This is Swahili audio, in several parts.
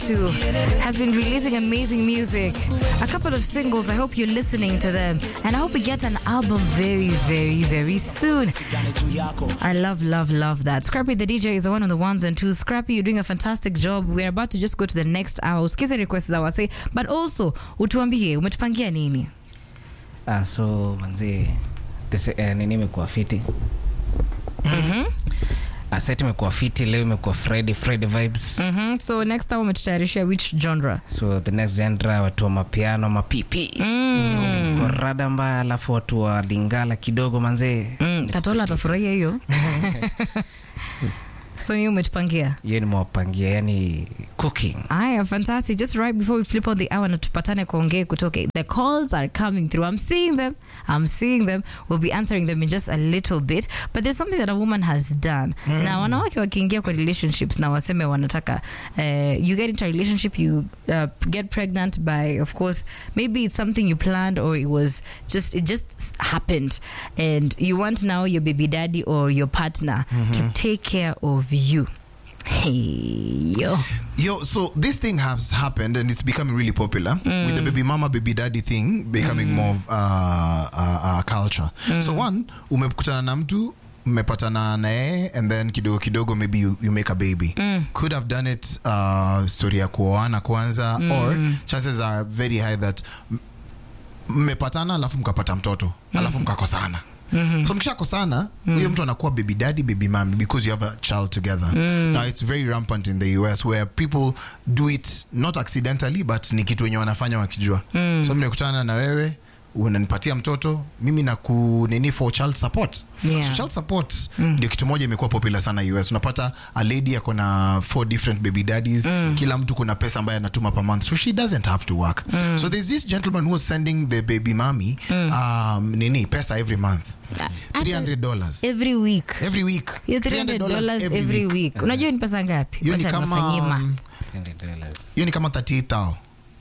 too has been releasing amazing music. A couple of singles. I hope you're listening to them. And I hope we get an album very, very, very soon. I love, love, love that. Scrappy the DJ is the one on the ones and twos. Scrappy, you're doing a fantastic job. We're about to just go to the next hour. Usikize requests za wase, but also utuambie umetupangia nini? Ah, so manzi this- eh, nini imekuwa fiti Ah, set imekuwa fiti leo imekuwa friday friday vibes Mhm. So next hour umetutayarishia which genre? so the next genre watu wa mapiano mapipi Mm. Kwa rada mbaya alafu watu wa lingala kidogo manzee Mm. Katola atafurahia hiyo. so ni umetupangia? hiyo nimewapangia yani cooking Aya, fantastic. Just right before we flip on the hour na tupatane kuongea kutoka. The calls are coming through. I'm seeing them. I'm seeing them. We'll be answering them in just a little bit. But there's something that a woman has done. Na wanawake wakiingia kwa relationships na waseme wanataka uh, you get into a relationship you uh, get pregnant by of course maybe it's something you planned or it was just it just happened and you want now your baby daddy or your partner to take care of you. Hey, yo. Yo, so this thing has happened and it's becoming really popular with the baby mama, baby daddy thing becoming more of uh, uh, uh, culture. So one, umekutana na mtu mmepatana na yeye and then kidogo kidogo maybe you, you make a baby could have done it uh, story ya kuoana kwanza or chances are very high that m- mmepatana alafu mkapata mtoto alafu mkakosana so mkishakosana huyo mtu anakuwa baby daddy baby mami because you have a child together now it's very rampant in the us where people do it not accidentally but ni kitu wenye wanafanya wakijua so nimekutana na wewe unanipatia mtoto mimi na kunini for child support Yeah. so child support ndio kitu moja imekuwa popular sana us unapata a lady ako na four different baby daddies kila mtu kuna pesa ambayo anatuma per month so she doesn't have to work so there's this gentleman who was sending the baby mommy um, nini pesa every month Hata- 300 dollars every week every week hiyo 300 dollars every week unajua ni pesa ngapi hiyo ni Wacha kama nifanyie math. um, hiyo ni kama 38000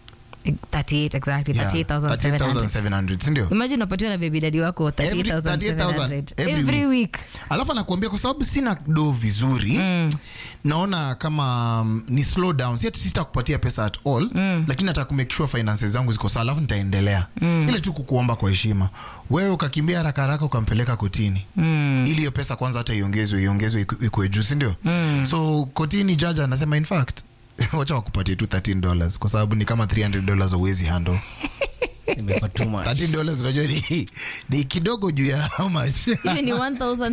38 exactly Yeah, 38700 38700 sindio imagine unapatiwa na baby daddy wako Every- 38700 every every week alafu anakuambia kwa sababu sina do vizuri naona kama um, ni slow down si ati sitakupatia pesa at all lakini nataka kumake sure finances zangu ziko sawa alafu nitaendelea ile tu kukuomba kwa heshima wewe ukakimbia haraka haraka ukampeleka kotini ili hiyo pesa kwanza hata iongezwe iongezwe iku- ikuwe juu sindio so kotini jaja anasema in fact wacha wakupatie tu 13 dollars kwa sababu ni kama 300 dollars uwezi handle imekuwa too much 13 dollars unajua ni, ni kidogo juu ya how much hivi ni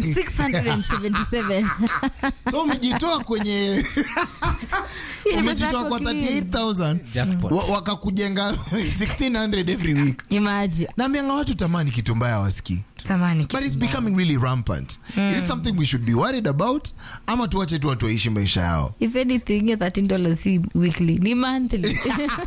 1677 so umejitoa kwenye Hii ni pesa umejitoa yako kwa clean. 38000 Jackpot. wa- wakakujenga 1600 every week imagine naambianga watu tamani kitu mbaya wasikii tamani but it's becoming really rampant is it something we should be worried about ama tuache tu watu waishi maisha yao if anything hiyo 13 dollars si weekly ni monthly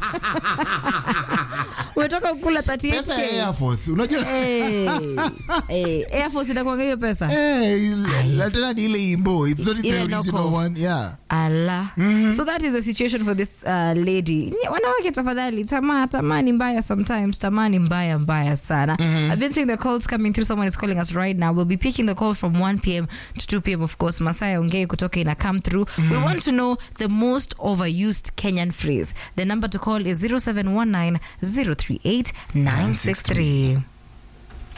umetoka kukula 38 pesa ya air force unajua Hey, hey, Air Force inakuanga hiyo pesa Hey, la- tena ni ile imbo it's not the Ile original knockoff. one yeah ala so that is the situation for this uh, lady Nye- wanawake tafadhali tamaa tamaa ni mbaya sometimes tamaa ni mbaya mbaya sana i've been seeing the calls coming through someone is calling us right now we'll be picking the call from 1 p.m to 2 p.m of course masaya ongei kutoka ina come through we want to know the most overused kenyan phrase the number to call is 0719 038 963